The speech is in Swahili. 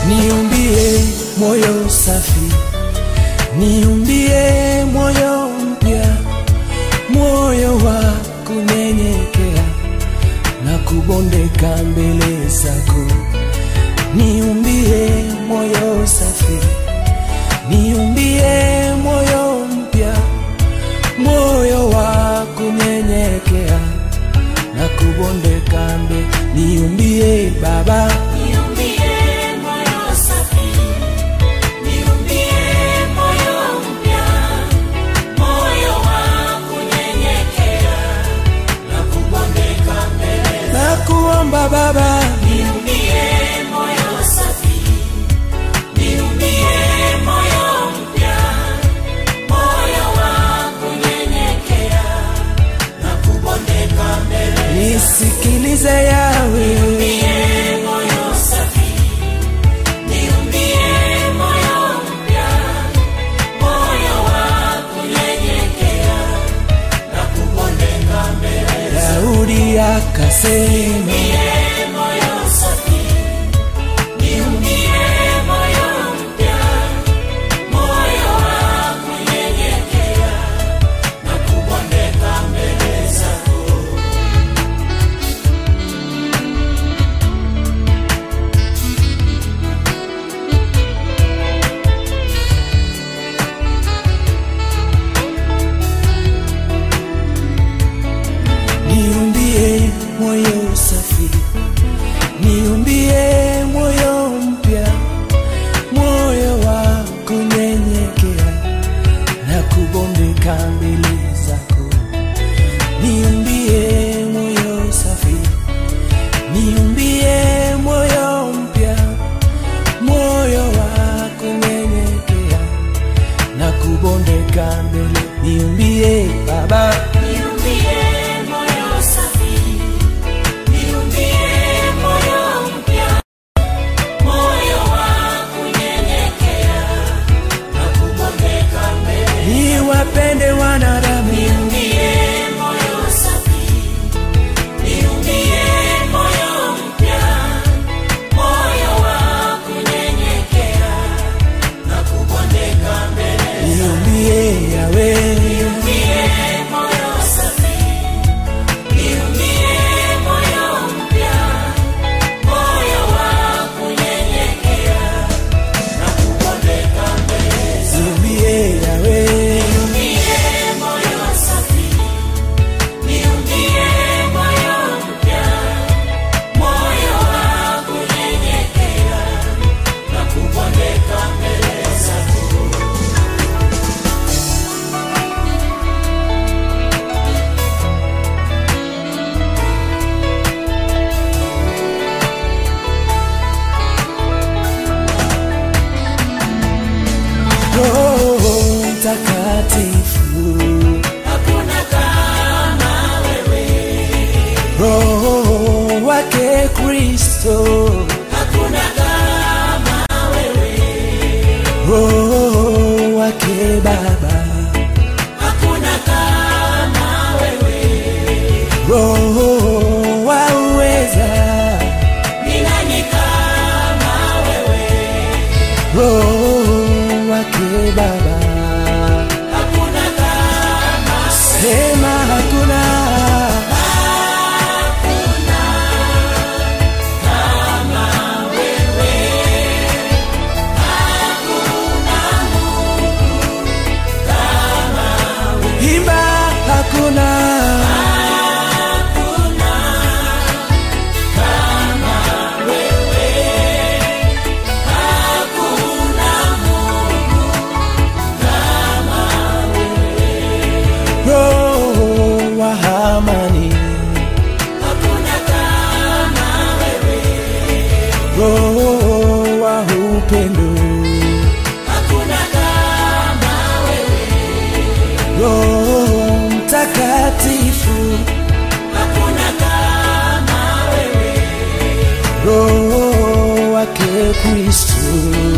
niumbie moyo safi, niumbie moyo mpya, moyo wa kunyenyekea na kubondeka mbele zako. Niumbie moyo safi, niumbie moyo mpya, moyo wa kunyenyekea na kubondeka mbele. Niumbie Baba, Niumbie moyo safi, niumbie moyo mpya, moyo wa kunyenyekea na kubondeka mbele. na kuomba Baba, Niumbie moyo safi, niumbie moyo mpya, moyo wa kunyenyekea na kubondeka mbele. nisikilize yawe Niumbie moyo safi, niumbie moyo mpya, moyo wa kunyenyekea na kubondeka mbele. Daudi akasema, Niumbie moyo safi, niumbie moyo mpya, moyo wa kunyenyekea na kubondeka mbele zako. niumbie moyo safi, niumbie moyo mpya, moyo wa kunyenyekea na kubondeka mbele zako. Niumbie moyo safi, niumbie moyo mpya, moyo wa kunyenyekea na kubondeka mbele. Niumbie Baba, Niumbie moyo safi, niumbie moyo mpya, moyo wa kunyenyekea na kubondeka mbele. niwapende wanadamu Niumbie moyo safi, niumbie moyo mpya, moyo wa kunyenyekea na kubondeka mbele. niumbie Yawe, Niumbie moyo safi, niumbie moyo mpya, moyo wa kunyenyekea na kubondeka mbele. niumbie Yawe, Niumbie moyo safi, niumbie moyo mpya, moyo wa kunyenyekea na kubondeka mbele zako. Roho Mtakatifu, Hakuna kama wewe, Roho wake Kristo, hakuna kama wewe, Roho wake Baba, hakuna kama wewe. Roho wa uweza, Ni nani kama wewe? Roho wake Baba, Hakuna kama sema hakuna imba hakuna roho wa amani hakuna kama wewe, roho wa upendo hakuna kama wewe, roho mtakatifu hakuna kama wewe, roho wake kristo